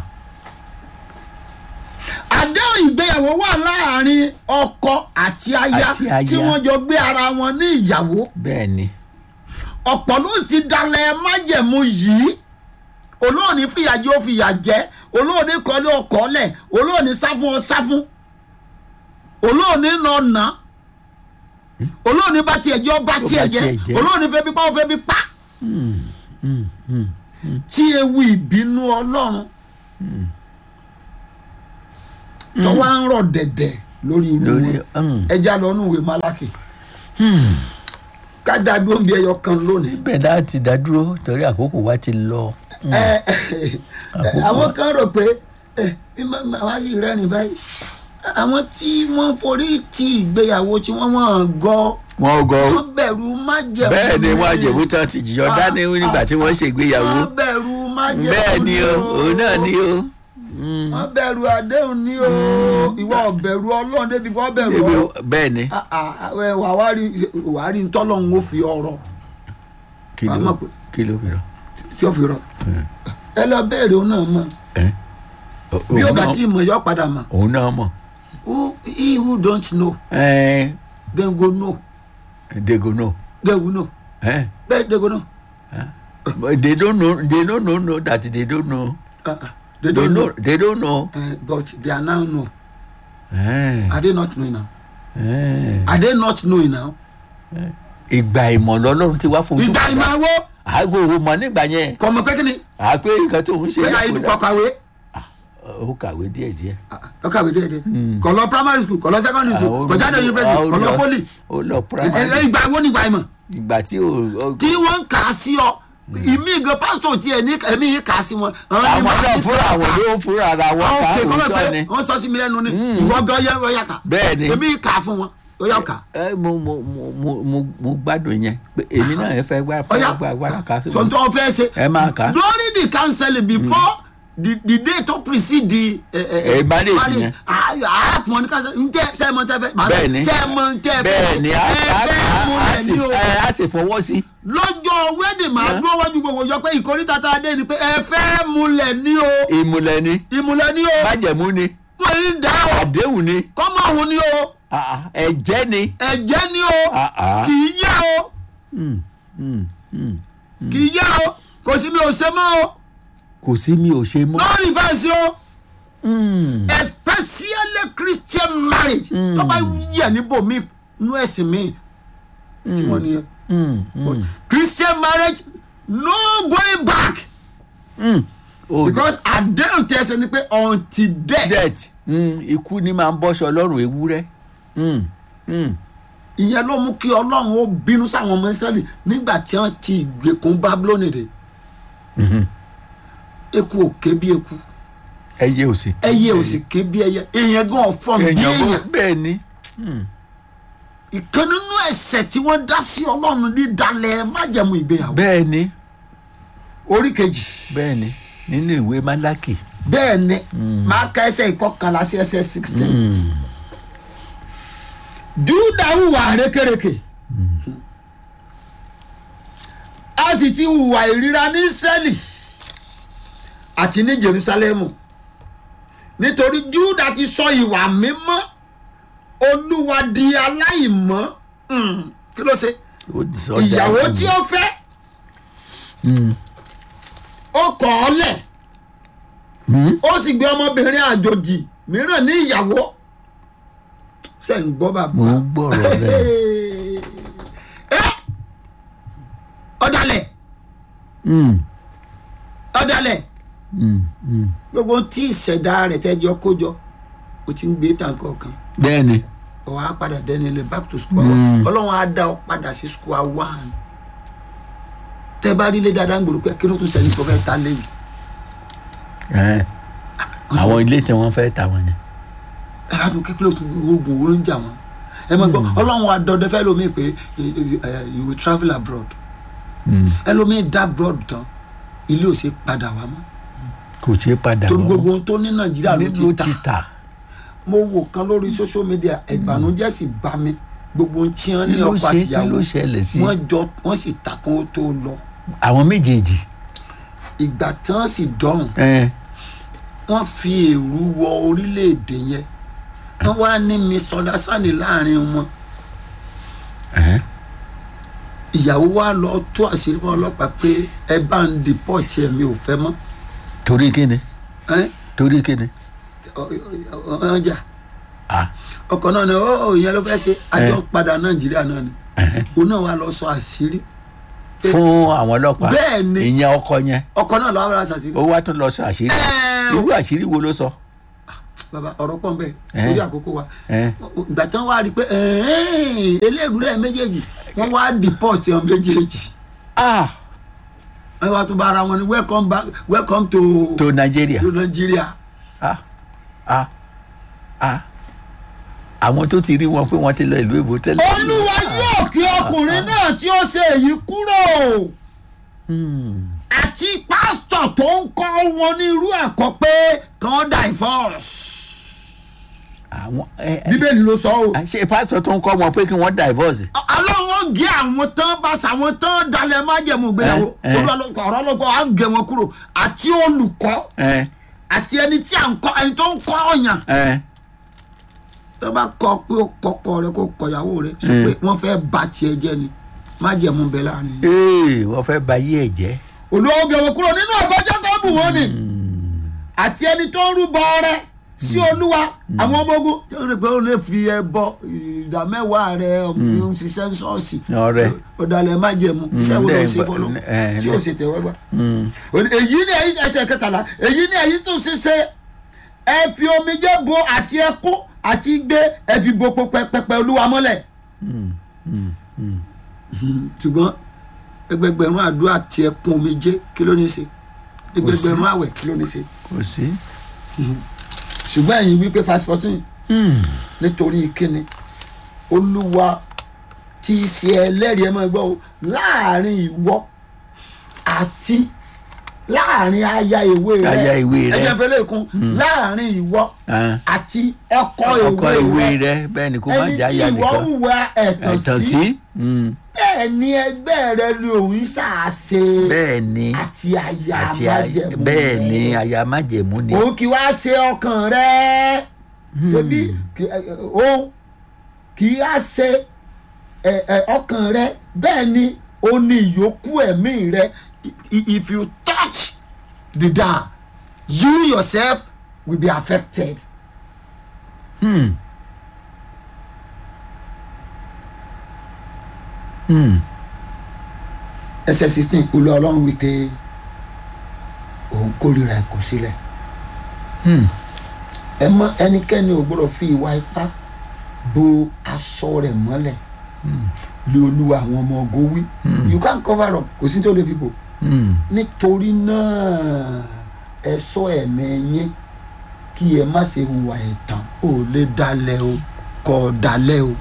àdéhùn ìgbéyàwó wà láàrin ọkọ àti aya Àti aya. tí wọ́n jọ gbé ara wọn ní ìyàwó bẹ́ẹ̀ ni ọ̀pọ̀ ló sì dalẹ̀ májẹ̀mú yìí olóòní fìyà jẹ ó fìyà jẹ olóòní kọ́lé ọkọ̀ lẹ̀ olóòní sá fún ọ sá fún olóòní nà nà olóòní bá tiẹ̀ jẹ́ ọ bá tiẹ̀ jẹ́ tiẹ̀ jẹ́. olóòní fẹ́ bí pa ó fẹ́ bí pa tí ewu ìbínú ọlọ́run tó wá ń rọ̀ dẹ̀dẹ̀ lórí irú lórí wọn mm. ẹja lọ nù ìwé málákì ká dàbí oúnjẹ ẹyọ kan lónìí ibẹ̀ láti dádúró torí àkókò wa ti lọ. ẹ Àkókò àwọn wa. kan rò pé ẹ bí màá sì rẹ́rìn báyìí àwọn tí wọ́n forí ti ìgbéyàwó tí wọ́n wọ́n gọ́ wọn gọ wọ́n bẹ̀rù májẹ̀mú bẹ́ẹ̀ ni wọ́n rere. àjẹ̀bú tán ti jìyọ dání nígbà tí wọ́n ṣègbéyàwó wọ́n bẹ̀rù májẹ̀mú bẹ́ẹ̀ ni o rere òun náà ni o. wọ́n bẹ̀rù àdéhùn ni o ìwọ ọ̀bẹ̀rù ọlọ́run débi kọ́ bẹ̀rù Ebi- ọlọ́run bẹ́ẹ̀ ni Ah, ah, ẹ, wà wá rí wà á rí ntọ́lọ́hún ó fi ọ̀rọ̀ kí Wàá ló mọ̀ pé- kí ló fi rọ. tí ó fi rọ̀ ẹ lọ bẹ́ẹ̀rẹ̀ òun náà mọ̀ ẹ? bí ó Òun bá náà- tí mọ̀ yọ padà mọ̀ òun náà mọ̀ who he who don't know ẹ then go know degono then we know ẹ bẹ́ẹ̀ they go know But they don't know they don't know, know that they don't know Ah, ah, they they don't know know they don't know. Eh, but they are now know ẹ are they not knowing now ẹ are they not knowing now ìgbà ìmọ̀ lọ́lọ́run ti wá fún ojú ìgbà ìmọ̀ àwọ̀ àgbo òwò mọ̀ nígbà yẹn kò mọ̀ pé kí ni àpé nǹkan tó ń ṣe pé àìdù kọ kàwé ó kàwé díẹ̀ díẹ̀. Ah, ah, ó kàwé déédéé kò lọ primary school kò lọ secondary school Àwọn kò jáde olùdó- university àwọn kò lọ olùdó- poli ó lọ Ẹ- ẹ- primary ìgbà wo ni ìgbà ìmọ̀ ìgbà tí ó ó- tí wọ́n ń kà á sí ọ ìmí gan pásítọ̀ tí ẹ̀ ní ẹ̀mí yìí kà á sí wọn. àwọn náà fúnra àwọn ló ń fúnra ara wọn ká ọ̀kẹ́ kọ́ òótọ́ ni. pé wọ́n sọ sí mi lẹ́nu ni ìwọ gan yẹ ọ̀yà kà Bẹ́ẹ̀ ni. èmi kà á fún wọn ọ̀yà kà. ẹ mo mo mo mo mo mo gbádùn yẹn pé èmi náà ẹ fẹ́ gbá ọ̀yà fẹ́ gbá agbára ká sí mi. sọ̀tọ̀ fẹ́ ṣe. Ẹ máa kà á. during the counseling before the the day to precede the. Eh, marriage yẹn. a fún ọ ní counseling ntẹ sẹ mọ ntẹ fẹ. bẹ́ẹ̀ ni sẹ mọ ntẹ fẹ. bẹ́ẹ̀ ni a ẹ a fẹ́ mú a rẹ̀ sì ní o. ẹ, a sì fọwọ́ sí. lọ́jọ́ wedding máa dúró wájú gbogbo yọ pé ìkórìtà tá a dé ni pé ẹ fẹ́ múlẹ̀ ní o ìmùlẹ̀ ni ìmùlẹ̀ ní o májẹ̀mú ni mo ń dá o àdéhùn ni kọ́mọ òun ní o ah, ah, ẹ̀jẹ̀ ni. ẹ̀jẹ̀ ní o Ah, ah. kì í yá o Mm, mm, mm. kì í yá o kò sí mi ò ṣe mọ́ o kò sí mi ò ṣe mọ́. no reverse o Mm, especially christian marriage tó bá yẹ níbò mí nú ẹ̀sìn mi tí wọ́n nìyẹn mm, mm, christian marriage no going back mm. Oh, because àdéhùn tẹ̀sán ni pé until death. death Mm, ikú ni máa ń bọ́ṣọ lọ́rùn ewúrẹ́. Mm, mm. ìyẹn ló mú kí ọlọ́run ó bínú sáwọn ọmọ ìsírẹ́lì nígbà tí wọ́n ti ìgbèkùn bábílónì dé eku ò ké bí eku ẹyẹ ò sì. ẹyẹ ò sì ké bí ẹyẹ èèyàn gan ọ̀fọ̀n bí èèyàn bó èèyàn bẹ́ẹ̀ ni. ìkan nínú ẹ̀ṣẹ̀ tí wọ́n dá sí ọlọ́run ní dalẹ̀ májẹ̀mú ìgbéyàwó bẹ́ẹ̀ ni orí kejì bẹ́ẹ̀ ni nínú ìwé málákì. bẹ́ẹ̀ ni máa ka ẹsẹ̀ ìkọkànlá sí ẹsẹ̀ sixteen júdà hùwà rékèrèkè a sì ti hùwà ìríra ní israẹli àti ní jerusalemu nítorí júdà ti sọ ìwà mímọ́ olúwa di aláìmọ́ Hmm, kí ló ṣe ó ti sọ ìyàwó dájú. tí ó fẹ́ Mm, ó kọ̀ ọ́ lẹ̀ mm. ó sì gbé ọmọbìnrin àjòjì mìíràn ní ìyàwó ṣe ń gbọ́ bàbá. mo ń gbọ́rọ̀ rẹ̀. ẹ ọ̀dàlẹ̀ Mm, ọ̀dàlẹ̀ mm, mm. gbogbo tí ìṣẹ̀dá rẹ̀ tẹ́jọ́ kójọ o ti ń gbé tàǹkọ̀ kan bẹ́ẹ̀ ni ọ̀ á padà dẹ́ni lè back to square Mm. one ọlọ́run á dá ọ padà sí square one tẹ́ bá rí ilé dáadáa ń gbòòrò pé kí ló tún sẹ́ni tó fẹ́ ta lẹ́yìn Ẹ̀, àwọn ilé tí wọ́n fẹ́ tà wọ́n ni. ẹ bá tún kékeré tún oògùn owó ń jà wọn ẹ máa gbọ́ ọlọ́run á dọdẹ fẹ́ lómi pé eh, eh, you will travel abroad Mm, ẹlòmíín dá abroad tán ilé ò ṣe padà wá mọ́ kò ṣeé padà torí wọ́n. gbogbo ohun tó ní nàìjíríà ló nílò ti ta ti tà. mo wò kan lórí social media ìbànújẹ́ sì bá mi gbogbo ohun tí wọ́n kí ní ló ọkọ ṣe kí àtìyàwó ló ṣẹlẹ̀ sí wọ́n jọ wọ́n sì ta kó tó lọ àwọn méjèèjì. ìgbà tí wọ́n sì dọ̀hùn Ẹ̀, wọ́n fi èrú wọ orílẹ̀-èdè yẹn wọ́n wá ní misunderstanding láàrin wọn ẹ̀, ìyàwó wa lọ tú àṣírí fún ọlọ́pàá pé ẹ bá ń deport ẹ̀ mi ò fẹ́ mọ́ torí kíni ẹ́ torí kíni. ọjà Ah, ọkọ̀ náà ni ó ìyẹn ló fẹ́ ṣe àjọ Eh. padà nàìjíríà náà ni ẹ̀hẹ́. òun náà wà lọ sọ àṣírí fún àwọn ọlọ́pàá Bẹ́ẹ̀ ni. ìyẹn ọkọ yẹn ọkọ̀ náà lọ́wọ́ ra ṣàṣírí ó wá tún lọ sọ àṣírí Ẹ̀, irú àṣírí wo ló sọ. bàbá ọ̀rọ̀ pọ̀ nbẹ Eh. lórí àkókò wa Eh. ìgbà tí wọ́n wá rí i pé ẹ̀ẹ́n, eléèrúlẹ̀ méjèèjì wọ́n wá dìpọ́ọ̀tì ọ̀ méjèèjì ah wọ́n wá tún bá ara wọn ní welcome back welcome to to nigeria to Nigeria ah ah ah àwọn tó ti rí wọn pé wọ́n ti lọ ìlú èbó tẹ́lẹ̀. olúwa yóò kí ọkùnrin náà tí ó ṣe èyí kúrò Hmm. àti pásítọ̀ tó ń kọ́ wọn ní irú ẹ̀kọ́ pé kàn divorce àwọn ẹ ẹ bíbélì ló sọ o. ṣe pásítọ̀ tó ń kọ́ wọn pé kí wọ́n divorce. ọlọ́run gé àwọn tán bá sàwọn tán dalẹ̀ májẹ̀mú gbéyàwó Eh, eh. olùwàlọ́kọ̀ ọ̀rọ̀ ọlọ́gbọ́n á gé wọn kúrò àti olùkọ́ ẹ àti ẹni tí à ń kọ́ ẹni tó ń kọ́ ọ̀yàn ẹ tó bá kọ́ pé ó kọ́kọ́ rẹ kó kọ̀yàwó rẹ sọ pé wọ́n fẹ́ bá tiẹ̀ jẹ́ ni májẹ̀mú bẹ láàrin. ee wọ́n fẹ́ ba yí ẹ̀ jẹ́. olùwàwọ̀ gé wọn kúrò nínú ọgọ́jọ́ tó bù wọ́n ni àti ẹni tó ń rúbọ rẹ sí olúwa àwọn ọmọ ogun tó ń rí pé ó lè fi ẹbọ ìdá mẹ́wàá rẹ ọmọ ń ṣiṣẹ́ ṣọ́ọ̀ṣì ọ̀rẹ́ ọ̀dàlẹ̀ májẹ̀mú iṣẹ́ wo ló ń ṣe lẹ́yìn fọlọ́ bá- ẹ, tí lẹ́- ó sì tẹ̀wọ́ gbà. èyí ni èyí ẹsẹ̀ kẹtàlá èyí ni èyí tó ṣiṣẹ́ ẹ fi omijé bo àti ẹkún àti gbé ẹ fi bo pẹpẹ olúwa mọ́lẹ̀. ṣùgbọ́n ẹgbẹgbẹ̀rún àdúrà àti ẹkún omijé kí ló ní í ṣe ẹgbẹgbẹ̀rún àwẹ̀ kí ló ní í ṣe kò sí. ṣùgbọ́n ẹ̀yin wípé fast fourteen nítorí kíni olúwa tí í ṣe ẹlẹ́rìí ẹ máa gbọ́ o láàrin ìwọ àti láàrin aya ìwé rẹ Aya ìwé rẹ. ẹjẹ fẹlẹ kún láàrin ìwọ Ah. àti ọkọ ọkọ ìwé ìwé rẹ rẹ bẹ́ẹ̀ ni kó má ẹni já tí ya ìwọ nìkan. hùwà ẹ̀tàn ẹ̀tàn sí sí. Mm. bẹ́ẹ̀ ni ẹgbẹ́ rẹ ni òun ṣàṣe bẹ́ẹ̀ ni àti aya àti a- májẹ̀mú bẹ́ẹ̀ rẹ ni aya májẹ̀mú ni. òun kì í wá ṣe ọkàn rẹ ṣebí kì- ẹ, ẹ, òun kì í wá ṣe ẹ, ẹ, ọkàn rẹ bẹ́ẹ̀ ni ó ní ìyókù ẹ̀mí rẹ I- i- if you touch the dial you yourself will be affected. Hmm. Hmm. ẹsẹ̀ sixteen olú ọlọ́run wí pé òun kórìíra ẹ̀kọ́ sílẹ̀ Hmm. ẹ mọ ẹnikẹ́ni ò gbọ́dọ̀ fi ìwà ipá bo aṣọ rẹ̀ mọ́lẹ̀ lé olúwa àwọn ọmọ ogun wí you can cover up kò sí tó lè fi bò Hmm. nítorí náà ẹ ṣọ́ ẹ̀mí yín kí ẹ má ṣe hùwà ẹ̀tàn ò lè dalẹ̀ o kò dalẹ̀ o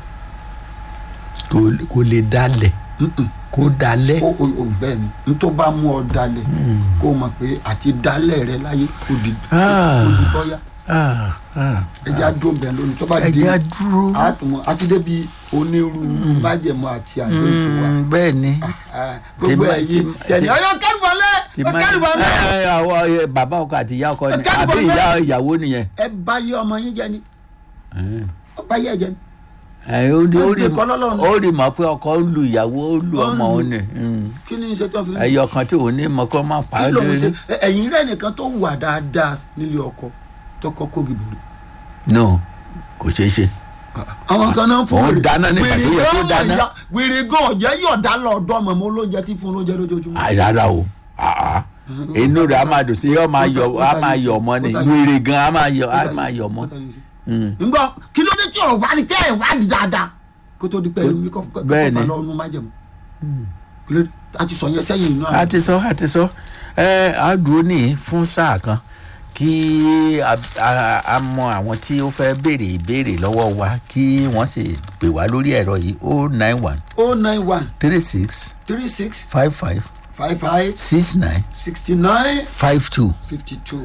kò kò lè dalẹ̀ kò dalẹ̀. ó ó ó bẹ́ẹ̀ ni n tó bá mú ọ dalẹ̀ kó o mọ̀ pé àti dalẹ̀ rẹ láyé kò di Ah. kò di bọ́yá Ah, ah. ẹja dùn bẹ́ẹ̀ lónìí tó bá ẹ di jẹ́ á dúró. àtúmọ̀ àti débi onírúurú májẹ̀mú àti àdéhùn wa Hmm, bẹ́ẹ̀ ni. Ah, gbogbo Tí- ẹ̀yin tí- tẹ̀lé tí- ọyọ kẹ́rùbọ̀lẹ́ Ti má- kẹ́rùbọ̀lẹ́ Ẹ, ẹ, àwọn ẹ, bàbá ọkọ àti ìyá ọkọ ni Ẹ kẹ́rù àbí bọ̀ ìyá bẹ́ẹ̀. ìyàwó nìyẹn. ẹ bá yé ọmọ yín jẹ ni Ẹ. ọ bá yé ẹ jẹ ni. ẹ ó rí ó rí Wọ́n gbé kọ́ lọ́lọ́run. ó rí mọ̀ pé ọkọ ń lu ìyàwó ó lu Ó ń ọmọ lu. òun ni Hmm. kí ni iṣẹ́ tó fi ń ẹyọ kan tí òun ní mọ kó má pa á kí ló ń lórí. ṣe Ẹ- ẹ̀yin rẹ̀ nìkan tó wà dáadáa nílé ọkọ tọkọ kógi bòrò. no kò ṣeé ṣe. àwọn kan náà fún Òun dáná nígbà tó yẹ kó gan dáná. ọ̀yà- wèrè gan ọ̀jẹ́ yọ̀dá lọ́dọ̀ mọ̀mọ́ olóúnjẹ tí fún olóúnjẹ lójoojúmọ́. Àì, rárá o àá. inú rẹ̀ á máa dùn sí yóò máa yọ á máa yọ ọmọ ni wèrè gan á máa yọ á máa yọ ọmọ. Hmm. ngbọ́ kí ló dé tí ò wá ní tẹ́ ẹ̀ wá ní dáadáa kó tó di pé ẹ̀mí kọ́ kọ́ Bẹ́ẹ̀ fà ni. lọ́nu májẹ̀mú. kí ló dé a ti sọ yẹn sẹ́yìn inú a ti sọ a ti sọ ẹ á dúró ní fún sáà kan kí a, a, a mọ àwọn tí ó fẹ́ béèrè ìbéèrè lọ́wọ́ wa kí wọ́n sì pè wá lórí ẹ̀rọ yìí o nine one o nine one three six three six five five five five six nine sixty nine five two fifty two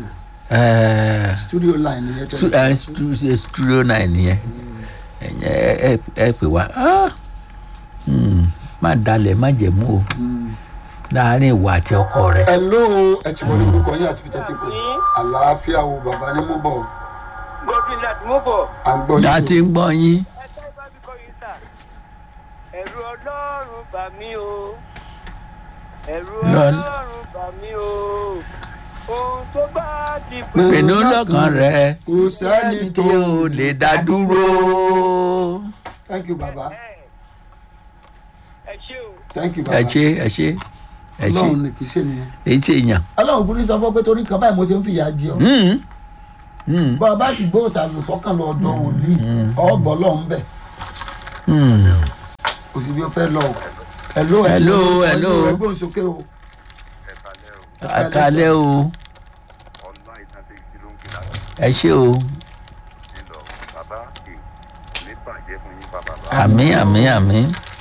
ẹ studio line yẹn stu- ẹ, stu- ẹ, studio nine nìyẹn ẹ̀yìn ẹ ẹ ẹ pè wá Ah! Hmm, má dalẹ̀ má jẹ̀mú o láàárín ìwà àti ọkọ rẹ. hello ẹ ti wọlé orúkọ yín àti peter tipo àlàáfíà wo bàbá ní mú bọ̀ godwin láti mú bọ̀. à ń gbọ́ ta yín ti ń gbọ́ yín. ẹ tẹ́ bá mi kọ́ yín sà. ẹ̀rù ọlọ́run bà mí o. ẹ̀rù Lọ- ọlọ́run bà mí o. ohun tó bá ti pè Pè- pinnu lọ́kàn rẹ kò sẹ́ni tó tí o lè dá dúró. thank you baba ẹ ẹ ṣé o. thank you baba ẹ ṣe ẹ ṣe ẹ ṣe ọlọ́run ní kì í ṣe nìyẹn èyí tí èèyàn. ọlọ́run kúrú sọ fún pé torí kan báyìí mo ti ń fìyà jẹ ọ́ Hmm, Mm. bọ́ ọ bá sì gbé òsàlù sọ́kàn lọ ọ̀dọ̀ wòlíì ọ̀bọ̀ lọ́hún bẹ̀ Mm. kò sí bí ó fẹ́ lọ o. hello ẹ ti Hello, lọ hello. ẹgbẹ́ òsókè o. àkàlẹ́ o ẹ ṣé o àmì àmì àmì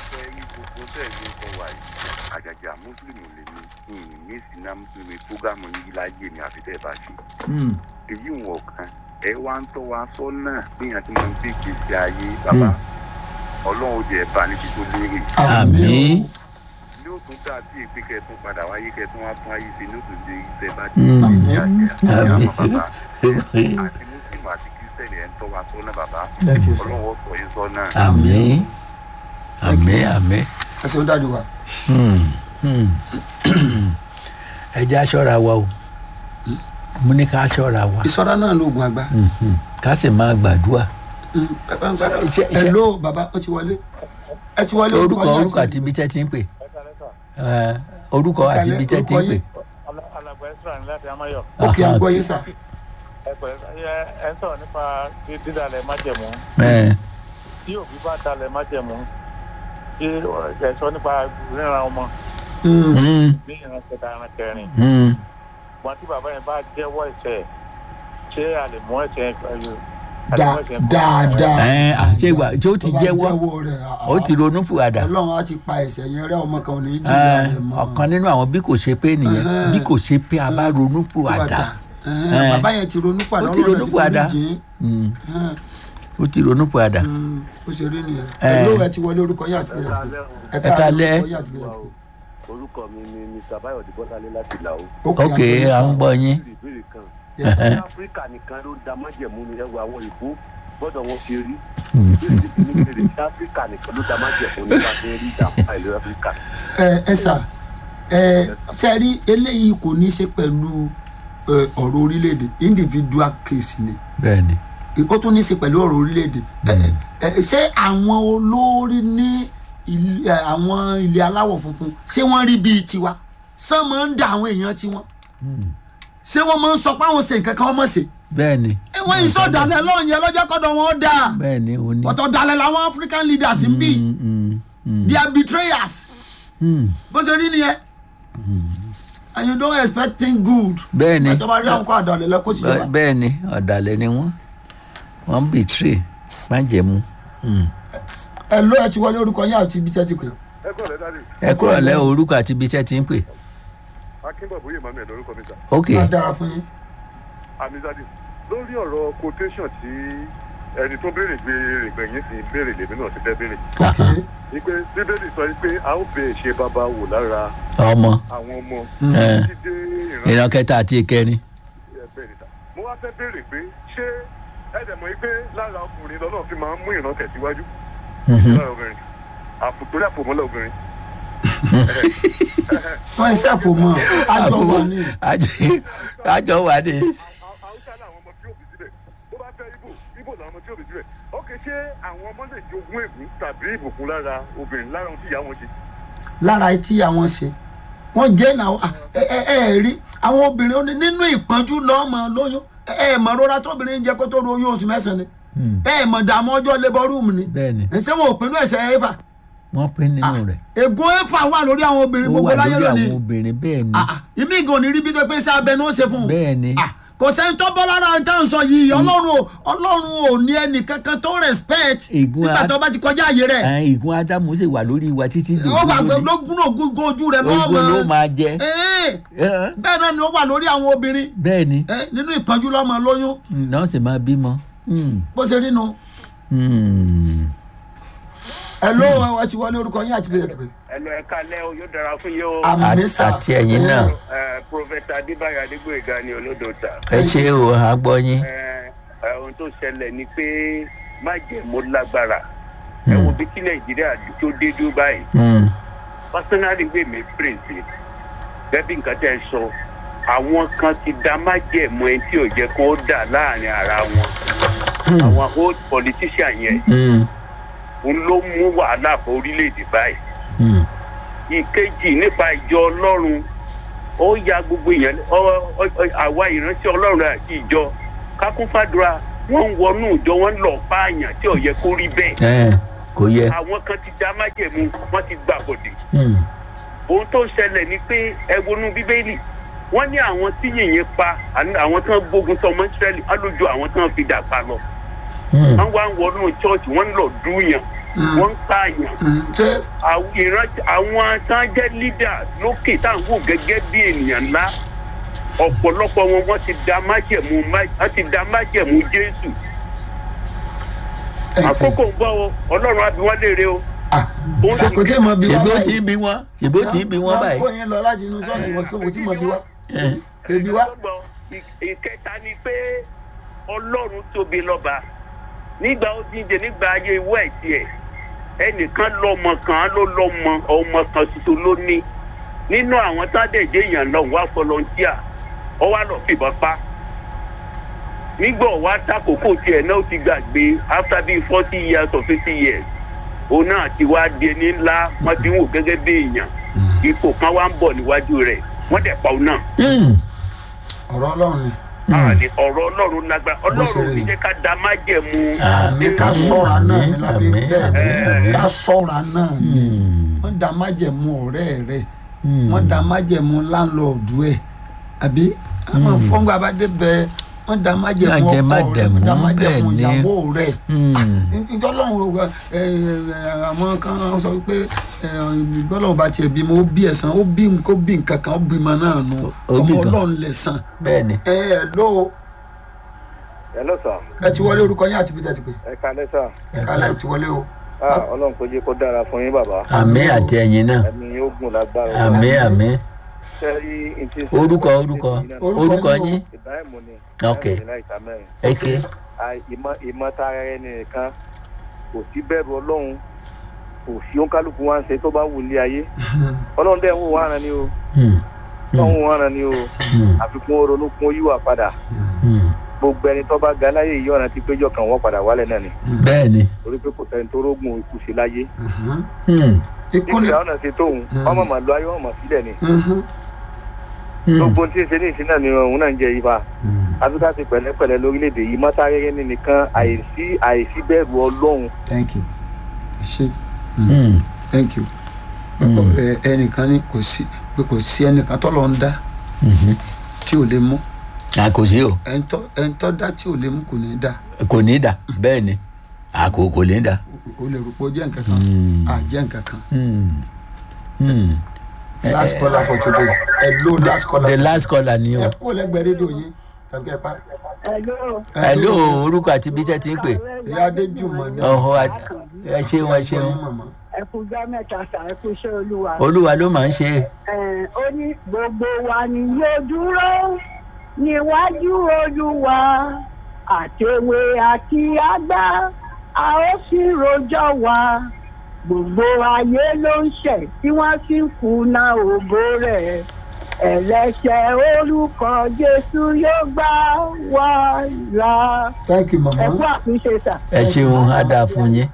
àjàjà mùsùlùmí lè ní ìyìn ní sinna mùsùlùmí fúgàmù yìí láyé mi àfi tẹ́ ẹ bá ṣe Hmm. èyí ń wọ̀ kan ẹ wá ń tọ́ wa sọ́nà gbìyànjú tí mo ń gbé ìgbésí ayé bàbá ọlọ́run ó jẹ́ ẹ bá níbi tó lérè àmì ní ó tún dàbí èpè kẹtùn padà wáyé kẹtùn wá tún ayé ṣe ní ó tún dé ìfẹ́ bá ti Mm. ní àjẹ́ àti Àmín. àwọn bàbá àti mùsùlùmí àti kírísítẹ̀nì ẹ̀ ń tọ́ wa sọ́nà bàbá Thank you, sir. ọlọ́run ó sọ yín sọ́nà. àmì àmì àmì ẹ ṣeun dájú wa. Hmm. Hmm. ẹ jẹ́ aṣọ́ra wa o mo ní ká aṣọ́ra wa ìṣọ́ra náà lóògùn àgbà. Mhm. ká sì máa gbàdúrà Hmm. Bàbá ń gbàdúrà. Iṣẹ́- iṣẹ́- hello bàbá ó ti wọlé. ẹ ti wọlé orúkọ yín orúkọ àti ibi tẹ́ ti ń pè Eh, orúkọ àti ibi tẹ́ ti ń pè alàgbà ẹsùn ní láti amáyọ ok à ń Aha. gbọ́ yín sà. ẹ pẹ̀lẹ́ ẹ ẹ ń sọ̀rọ̀ nípa dídalẹ̀ májẹ̀mú Eh, tí òbí bá dalẹ̀ májẹ̀mú tí ẹ sọ nípa ríran ọmọ Hmm. hmm, ní ìran kẹta ìran kẹrin hmm. wọn tí bàbá yẹn bá jẹ́wọ́ ẹ̀ṣẹ̀ ṣé a lè mú ẹ̀ṣẹ̀ yẹn a lè Da- mú ẹ̀ṣẹ̀ yẹn kúrò? dáadáa. Eh, àti ìgbà tí ó ti Tó bá jẹ́wọ́ rẹ̀, ah, ó ti ronú fùwàdà ọlọ́run á ti pa ẹ̀ṣẹ̀ yẹn rẹ́ ọmọ kan ò ní í Eh, jìyà rẹ̀ mọ́. ọ̀kan nínú àwọn bí kò ṣe pé nìyẹn Ẹhẹ́n. bí kò ṣe pé a bá ronú fùwàdà Ẹhẹ́n, Eh. bàbá yẹn ti ronú padà Ó ti ronú padà. jìn Hmm, ó ti ronú fùwàdà ó ṣe rí nìyẹn. Eh. hello ẹ ti wọlé orúkọ yín àti bẹ̀rẹ̀ ẹ Ẹ káalẹ́. orúkọ yín àti bẹ̀rẹ̀ orúkọ mi ni mr bayọ̀dé bọ́sálé láti ìlà o. ok à ń gbọ́ yín ìbéèrè ìbéèrè kan Yes, sir. ní áfíríkà nìkan ló ń da májẹ̀mú ni ẹwà àwọn ìbò gbọ́dọ̀ wọn ṣe rí. ìbéèrè ti fi ní bèrè ní áfíríkà nìkan ló da májẹ̀mú ní bá ṣe rí ìdààmú àìlú áfíríkà. ẹ ẹ sà ẹ ṣe rí eléyìí kò ní í ṣe pẹ̀lú ẹ, ọ̀rọ̀ orílẹ̀-èdè individual case ni bẹ́ẹ̀ ni ó tún ní í ṣe pẹ̀lú ọ̀rọ̀ orílẹ̀-èdè Ẹ, ẹ, ṣé àwọn olórí ní ilé- ẹ, àwọn ilé aláwọ̀ funfun ṣé wọ́n rí bíi tiwa ṣé wọ́n máa ń da àwọn èèyàn tiwọn ṣé wọ́n máa ń sọ pé àwọn ṣe nǹkan kan wọ́n mọ̀ ṣe bẹ́ẹ̀ ni ẹ, wọ́n yìí sọ dalẹ̀ lọ́yìn yẹn lọ́jọ́ kọ́dọ̀ wọn ó dáa bẹ́ẹ̀ ni ó ní. ọ̀tọ̀ dalẹ̀ làwọn African leaders ń bì Hmm, hmm, hmm, they are betrayers hmm. bó ṣe rí nìyẹn and you don't expect thing good bẹ́ẹ̀ ni ìjọba rí àwọn kó àdàlẹ̀ lọ kó sì Bẹ́- jọba bẹ́ẹ̀ ni ọ̀dàlẹ̀ ni wọ́n wọ́n ń bìtírè májẹ̀mú. Hmm. ẹ ló ẹ ti wọlé orúkọ yín àti ibi tẹ́ ti pè ẹ kọ́ ọ̀rẹ́ dáadé ẹ kúrò lẹ́ orúkọ àti ibi tẹ́ ti ń pè. akínbọ̀bọ̀ yìí màmí ẹ̀ lórúkọ mi sà ok má dára fún yín amizade lórí ọ̀rọ̀ quotation tí ẹni tó béèrè béèrè gbẹ̀yìn sí béèrè lèmi náà ti fẹ́ béèrè ok ni pé bíbélì sọ pé a ó bẹ ṣe bàbá wò lára ọmọ àwọn ọmọ Eh. títí dé ìran ìran kẹta àti ìkẹrin. ẹgbẹ́ níta mo wá fẹ́ béèrè pé ṣé ẹ dẹ̀ mọ̀ pé lára ọkùnrin lọ́nà fi máa ń mú ìran tẹ̀síwájú lára obìnrin àpòtórí àpòmọ́lẹ̀ obìnrin wọn ẹ ṣàfòmọ àjọ wà ní Àjọ- àjọ wà ní. haúsá làwọn ọmọ tí ó bí síbẹ̀ bó bá fẹ́ ibo ibo làwọn ọmọ tí ó bí síbẹ̀ ókè ṣé àwọn ọmọ lè jogún ègún tàbí ìbùkún lára obìnrin lára ohun tí ìyá wọn ṣe lára etí àwọn ṣe wọn jẹ náà ẹ ẹ ẹ rí àwọn obìnrin ó ní nínú ìpọ́njú lọ́mọ lóyún ẹ ẹ mọ̀ rora tóbìnrin jẹ kó tó ro oyún oṣù mẹ́sàn-án ni Hmm. ẹ ẹ mọ̀ dààmú ọjọ́ labour room ni bẹ́ẹ̀ ni ẹ ṣé wọn ò pinnu ẹsẹ̀ ẹ̀fà wọ́n pín nínú rẹ̀. ègún ẹ̀fà wà lórí àwọn obìnrin ó gbogbo wà láyé lórí lónìí àwọn obìnrin bẹ́ẹ̀ ni. Ah, ah, ìmí ìgò ní rí bí tó pé sí abẹ ní ó ṣe fún un bẹ́ẹ̀ ni. Ah, kò sẹ́ni tó bọ́ lára tá à ń sọ yìí ọlọ́run ò ọlọ́run ò ní ẹnì kankan tó respect Ègún nígbà á- tó bá ti kọjá àyè rẹ̀ àwọn ìgún ádámù sì wà lórí wa títí di ó wà òní. lógún ògún ojú rẹ̀ ogun ló lọ́mọ máa jẹ. Ee, Eh, bẹ́ẹ̀ náà ni ó wà lórí àwọn obìnrin bẹ́ẹ̀ ni Eh, nínú ìpọ́njú lọ́mọ lóyún náà sì máa bímọ. Hmm. bó ṣe rí nu Hmm. ẹ ló ẹ ti wọlé orúkọ yín àti bẹ́ẹ̀ ti bẹ́ẹ̀. ẹnu ẹ̀ka lẹ́ o yóò dára fún yín o. àmì Àti- sà àti ẹ̀yin náà Ẹ, prọfẹ̀tà adébáyọ̀ adégbòyega ni olódòta. ẹ ṣe o àgbọ̀ yín. Ẹ, ẹ, ohun tó ṣẹlẹ̀ ni pé májẹ̀mú lágbára. ẹ wo bí tí nàìjíríà tó dé dúró báyìí. Hmm. personally gbé mi prince bẹ́ẹ̀ bí nǹkan tẹ́ ẹ sọ àwọn kan ti da májẹ̀mú ẹni tí ò jẹ́ kó dà láàrin ara wọn àwọn old politician yẹn Hmm. òun ló mú wàhálà fún orílẹ̀-èdè báyìí Hmm. ìkejì nípa ìjọ ọlọ́run ó ya gbogbo èèyàn ọ- ọ- ọ- àwa ìránṣẹ́ ọlọ́run àti ìjọ kákún fàdúrà wọ́n ń wọnú ìjọ wọn ń lọ pààyàn tí ò yẹ kó rí bẹ́ẹ̀ ẹ kò yẹ àwọn kan ti dá májẹ̀mú wọ́n ti gbà bọ̀dẹ̀ Hmm. ohun tó ń ṣẹlẹ̀ ni pé ẹ wọnú bíbélì wọ́n ní àwọn tí yìnyín pa àní àwọn tán gbógun tọmọ ìsírẹ́lì á lójú àwọn tán fi dà pa lọ Hmm. wọ́n wá ń wọnú chọ́ọ̀chì wọ́n ń lọ dúyàn wọ́n ń pààyàn Mm, ṣé àwọn ìran- àwọn tán jẹ́ leader lókè tá à ń wò gẹ́gẹ́ bí ènìyàn ńlá ọ̀pọ̀lọpọ̀ wọn wọ́n ti da májẹ̀mú má- wọ́n ti da májẹ̀mú jésù thank you. àkókò ń bọ̀ o ọlọ́run á bí wọ́n léèrè o. Ah, ṣé kò tí ì mọ bí wá ṣèbó tí báyìí ń bí wọn ṣèbó tí ń bí wọn Wọ́n báyìí. kó yín lọ láti inú ṣọ́ọ̀ṣì wọn kò tí ì mọ bí wá Ẹ. ebi wá. Ọlọ́gbọ̀n, ì- ìkẹta ni pé ọlọ́run tóbi lọ́ba nígbà ó díje nígbà ayé ìwọ ẹ̀ tiẹ̀ ẹnìkan lọ́mọ kan ló lọ́mọ ọmọ kan ṣoṣo ló ní nínú àwọn tádẹ̀jẹ́ èèyàn lọ wá fọlọ́ntíà ọ wá lọ fìbọn pa nígbà wá takòkò tiẹ̀ náà ó ti gbàgbé after bíi forty years or fifty years òun náà ti wá di ẹni ńlá wọ́n ti ń wò gẹ́gẹ́ bí èèyàn ipò kan wá ń bọ̀ níwájú rẹ̀ wọ́n dẹ̀ pa òun náà Hmm. ọ̀rọ̀ ọlọ́run ni àní ọ̀rọ̀ ọlọ́run lágbára Bó ṣe ọlọ́run rí ní ni. jẹ́ ká da májẹ̀mú àmì ká sọ́ra náà ni láfi àmín, bẹ́ẹ̀ àmín, àmín. ká sọ́ra náà ni Hmm. wọ́n da májẹ̀mú ọ̀rẹ́ rẹ̀ Hmm. wọ́n da májẹ̀mú láńlọ́ọ̀dù ẹ̀ àbí àwọn fọ́ngbà bá dé bẹ́ẹ̀ wọ́n da májẹ̀mú Májẹ̀ ọkọ rẹ̀ májẹ̀mú, wọ́n da májẹ̀mú bẹ́ẹ̀ ni. ìyàwó rẹ̀ Hmm. ìjọlọ́run àwọn kan sọ pé ìgbọ́lọ́run bá tiẹ̀ bímọ ó bí ẹ̀sán ó bí kó bí nǹkan kan ó bímọ náà nù Ó bí ọmọ nǹkan. ọlọ́run lẹ̀sán bẹ́ẹ̀ ni. ẹ ẹ ló hello sir ẹ ti wọlé orúkọ yín àti bí tẹ́ ti pè ẹ kalẹ́ sir ẹ kálẹ̀ ẹ ti wọlé o. ah ọlọ́run kò jẹ́ kó dára fún yín bàbá àmì àti ẹ̀yin náà ẹ̀mí yóò gùn lágbára àmì àmì sẹ́rí ntí orúkọ orúkọ orúkọ yín ibrahim ni Ok. Ibrahim ni láìka mẹ́rin eke Ah, ìmọ̀ ìmọ̀ tara ẹni nìkan kò sí bẹ́ẹ̀rù ọlọ́run kò sí òǹkálùkù wa ń ṣe tó bá wù ní ayé ọlọ́run dẹ̀ ń wò wọ́n ara ni o Hmm. ọlọ́run wò wọ́n ara ni o Hmm. àfikún ronú kún yíwà padà Hmm. gbogbo ẹni tó bá ga láyé yìí ọ̀nà tí péjọ kan wọ́n padà wálẹ̀ náà ni bẹ́ẹ̀ ni. torí pé kò sẹ́ni tó rógùn ikú sí láyé Hmm. ikú ni ìgbà ọ̀nà ti tóun ọmọ màlúù ayé ọmọ sílẹ̀ ni Mhm. Hmm. gbogbo tí ń ṣe ní ìsìn náà ni òun náà ń jẹ ibà áfíríkà ti pẹ̀lẹ́pẹ̀lẹ́ lórílẹ̀‐èdè yìí mọ́tàrẹ́rẹ́ ní nìkan àìsí àìsí bẹ́ẹ̀rù ọlọ́run thank you ṣe Hmm. thank you Ẹ- ẹnìkan ní kò sí pé kò sí ẹnìkan tó lọ ń dá Mhm. tí ò lè mú a kò sí o ẹ̀ńtọ́ ẹ̀ńtọ́ dá tí ò lè mú kò ní dá kò ní dà bẹ́ẹ̀ ni a kò kò ní dà. o lè rò pé ó jẹ́ nǹkan kan Hmm. à jẹ́ nǹkan kan Hmm. Hmm. last caller for today hello last caller the last caller ni o. ẹ kó lẹ́gbẹ̀ẹ́ rédíò yín tàbí ẹ pa. Hello. hello orúkọ àti ibi tẹ́ ti ń pè. ìyá adéjùmọ̀ ní ọ̀hún ẹ ṣeun ẹ ṣeun mọ̀mọ́. Ẹ kú gbá mẹ́ta sà, ẹ kú iṣẹ́ olúwa. olúwa ló máa ń ṣe. Ẹ̀, Ó ní gbogbo wa ni yóò dúró níwájú olúwa àtẹ̀wé àti àgbà a ó sì rojọ́ wa. Gbogbo ayé ló ń ṣẹ̀ tí wọ́n sì ń kùnà ògo rẹ̀. Ẹlẹ́ṣẹ̀ orúkọ Jésù yóò gbà wá là. thank you Ẹ kú mọ̀mọ́. àtúnṣe sà. ẹ ṣeun á dáa fún yín.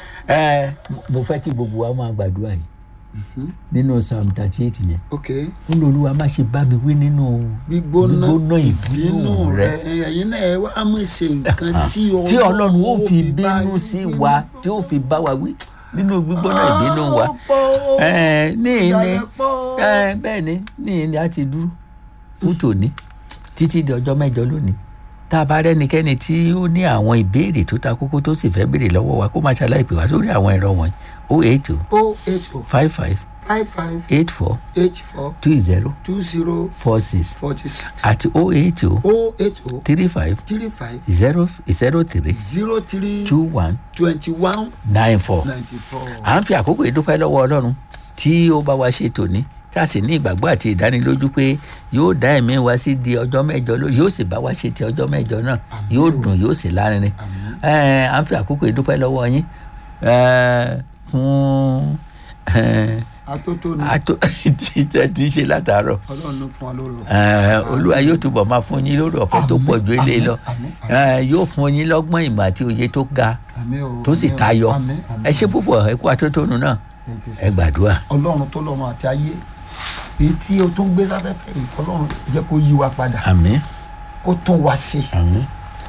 ẹ mo fẹ́ kí gbogbo wa máa gbàdúrà yìí nínú psalm thirty eight yẹn. ok ó ní olúwa má ṣe bá mi wí nínú gbígbóná gbígbóná ìbínú ìbínú rẹ. rẹ ẹ̀yin náà ẹ wá mọ̀ ṣe nǹkan tí tí ọlọ́run ó fi bá bínú yín sí wí. wa tí ó fi bá wa wí nínú gbígbóná ìbínú wa. Ọ̀pọ̀ ẹ ní ní ìdàrẹ́pọ̀. ẹ bẹ́ẹ̀ ni ní ní a ti dúró fún tòní títí di ọjọ́ mẹ́jọ lónìí tá a bá rẹ́nikẹ́ni tí ó ní àwọn ìbéèrè tó ta kókó tó sì fẹ́ béèrè lọ́wọ́ wa kó máa ṣàlàyé pè wá sórí àwọn ẹ̀rọ wọ̀nyí o eight two o eight o five five five five eight four eight four two zero two zero four six forty six àti o eight two o eight o three five three five zero zero three zero three two one twenty one nine four. ninety four. à ń fi àkókò yìí dúpẹ́ lọ́wọ́ ọlọ́run tí ó bá wa ṣe tòní tá a sì ní ìgbàgbọ́ àti ìdánilójú pé yóò dá ẹ̀mí wa sí di ọjọ́ mẹ́jọ ló yóò sì bá wa ṣe ti ọjọ́ mẹ́jọ náà yóò dùn yóò sì lárinrin Ẹ̀, à ń fi àkókò yìí dúpẹ́ lọ́wọ́ yín ẹ̀, fún ẹ̀, atótónu àtò tí tẹ́ ti ṣe látàárọ̀ ọlọ́run ló fún wa lórí ọ̀fẹ́. Ẹ̀, olúwa yóò túbọ̀ máa fún yín lórí ọ̀fẹ́ tó pọ̀ ju eléyìí lọ àmín, àmín. Ẹ̀, yóò fún yín lọ́gbọ́n ìmọ̀ àti òye tó ga Àmín o, tó sì àmín o, tayọ àmín, àmín. ẹ ṣe púpọ̀ ẹ kú atótónu náà Thank you, ẹ sir. gbàdúrà. ọlọ́run tó lọ́run àti ayé èyí tí o tún gbé sáfẹ́fẹ́ yìí ọlọ́run jẹ́ kó yí wa padà àmín kó tún wa ṣe àmín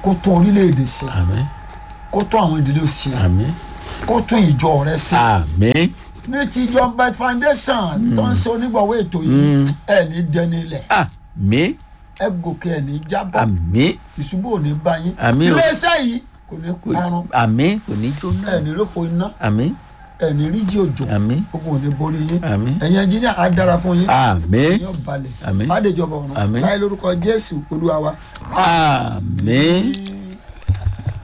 kó tún orílẹ̀-èdè ṣe àmì kó tún àwọn ìdílé ṣe àmì kó tún ìjọ rẹ ṣe àmì ní ti ìjọ bet foundation tó ń ṣe onígbọ̀wọ́ ètò yìí ẹ̀ ní dẹni ilẹ̀ àmì ẹ gòkè ẹ̀ ní jábọ́ àmì ìṣubú ò ní bá yín Àmín o. iléeṣẹ́ yìí kò ní kò- parun àmì kò ní jóná ẹ̀ ní lófo iná àmì ẹ̀ ní ríjì òjò àmì gbogbo ò ní borí yín Àmín. ẹ̀yin ẹnjíníà á dára fún yín àmì yóò balẹ̀ Àmín. bá dèjọba ọ̀run Àmín. láyé lórúkọ jésù olúwa wa. àmì.